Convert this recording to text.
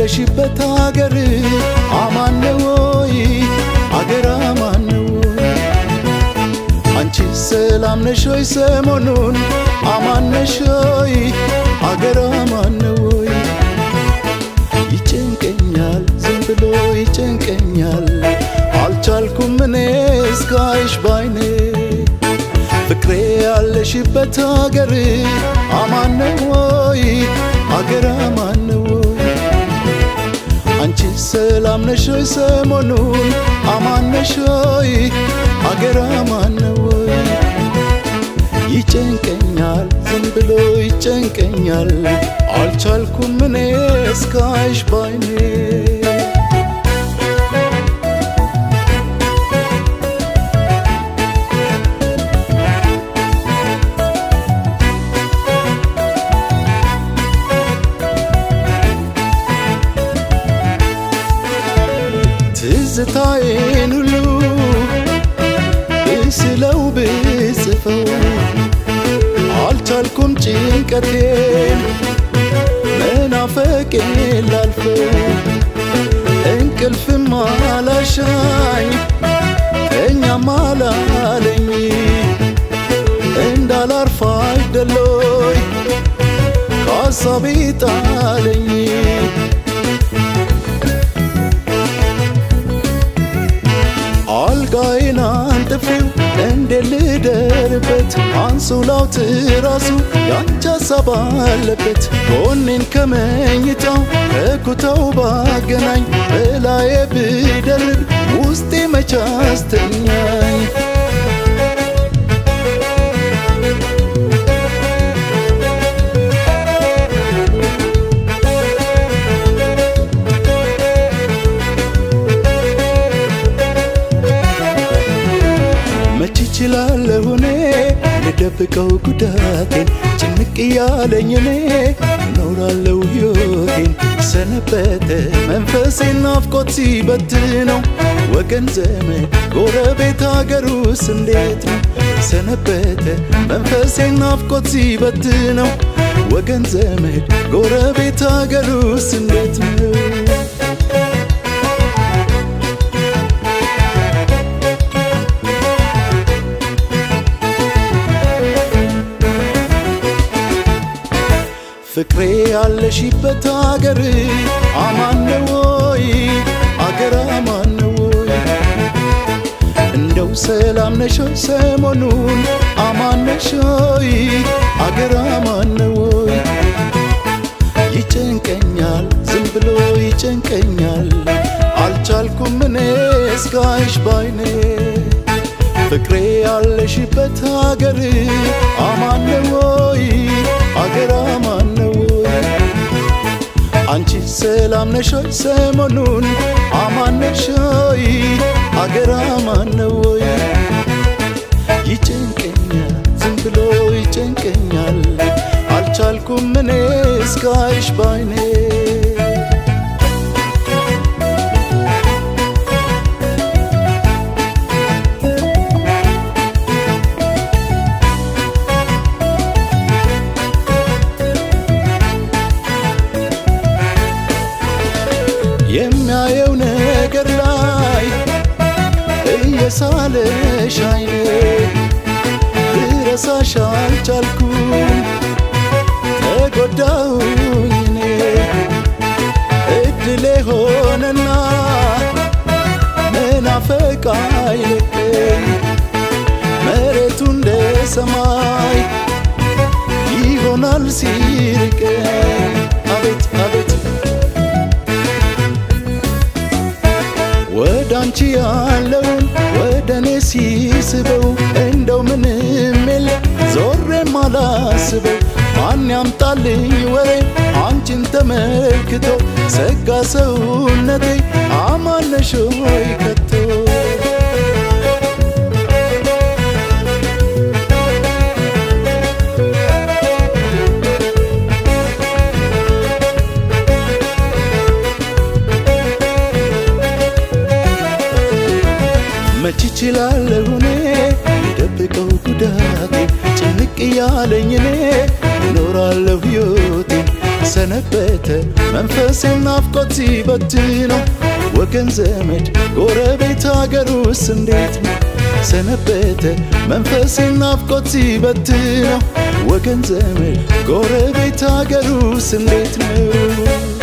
ያለሽበት አገር አማን ነው ወይ? አገር አማን ነው ወይ? አንቺ ሰላም ነሽ ወይ? ሰሞኑን አማን ነሽ ወይ? አገር አማን ነው ወይ? ይጨንቀኛል ዝም ብሎ ይጨንቀኛል አልቻልኩም እኔ እስካይሽ ባይኔ ፍቅሬ ያለሽበት አገር አማን ነው ወይ? አገር አማን ነው ወይ? አንቺ ሰላም ነሽ ወይ? ሰሞኑን አማን ነሽ ወይ? አገር አማን ነው ወይ? ይጨንቀኛል ዝም ብሎ ይጨንቀኛል አልቻልኩም እኔ እስካይሽ ባይኔ ትዝታዬን ሁሉ ብስለው ብጽፈው አልቻልኩም ጭንቀቴን መናፈቄን ላልፈው እንቅልፍም አላሻኝ ተኛም አላለኝ እንዳላርፍ አይደሎይ ከሀሳቤ ጣለኝ አልጋዬን አንጥፌው እንዴ ልደርበት አንሶላው ትራሱ ያንቺ ሀሳብ አለበት ጎኔን ከመኝታው ከኩታው ባገናኝ በላዬ ብደርብ ውስጤ መቻ አስተኛኝ መች እችላለሁ እኔ ልደብቀው ጉዳቴን ጭንቅ እያለኝ እኔ እኖራለሁ ሕይወቴን ሰነበተ መንፈሴን ናፍቆት ሲበትነው ወገን ዘመድ ጎረቤት አገሩስ እንዴት ነው ሰነበተ መንፈሴን ናፍቆት ሲበትነው ወገን ዘመድ ጎረቤት አገሩስ እንዴት ነው ፍቅሬ ያለሽበት አገር አማን ነው ወይ? አገር አማን ነው ወይ? እንደው ሰላም ነሽ ወይ? ሰሞኑን አማን ነሽ ወይ? አገር አማን ነው ወይ? ይጨንቀኛል ዝም ብሎ ይጨንቀኛል አልቻልኩም እኔ እስካይሽ ባይኔ ፍቅሬ ያለሽበት አገር አማን ነው ወይ? አገር አማን ነው ወይ? አንቺ ሰላም ነሽ ወይ? ሰሞኑን አማን ነሽ ወይ? አገር አማን ነው ወይ? ይጨንቀኛል ዝም ብሎ ይጨንቀኛል አልቻልኩም እኔ እስካይሽ ባይኔ የሚያየው ነገር ላይ እየሳለሽ አይኔ ልረሳሽ አልቻልኩም ተጎዳሁኝ እኔ እድሌ ሆነና መናፈቅ አይለቀኝ መሬቱ እንደ ሰማይ ይሆናል ሲርቀኝ አቤት አቤት ወደ አንቺ ያለውን ወደ እኔ ሲስበው እንደው ምንም የለ ዞሬም አላስበው ማን ያምጣልኝ ወሬ አንቺን ተመልክቶ ሰጋ ሰውነቴ አማነሽ ሆይ ከቶ መች እችላለሁ እኔ ልደብቀው ጉዳቴ ጭንቅ እያለኝ እኔ እኖራለሁ ሕይወቴ ሰነበተ መንፈሴን ናፍቆት ሲበትነው ወገን ዘመድ ጎረቤት አገሩስ እንዴት ነው ሰነበተ መንፈሴን ናፍቆት ሲበትነው ወገን ዘመድ ጎረቤት አገሩስ እንዴት ነው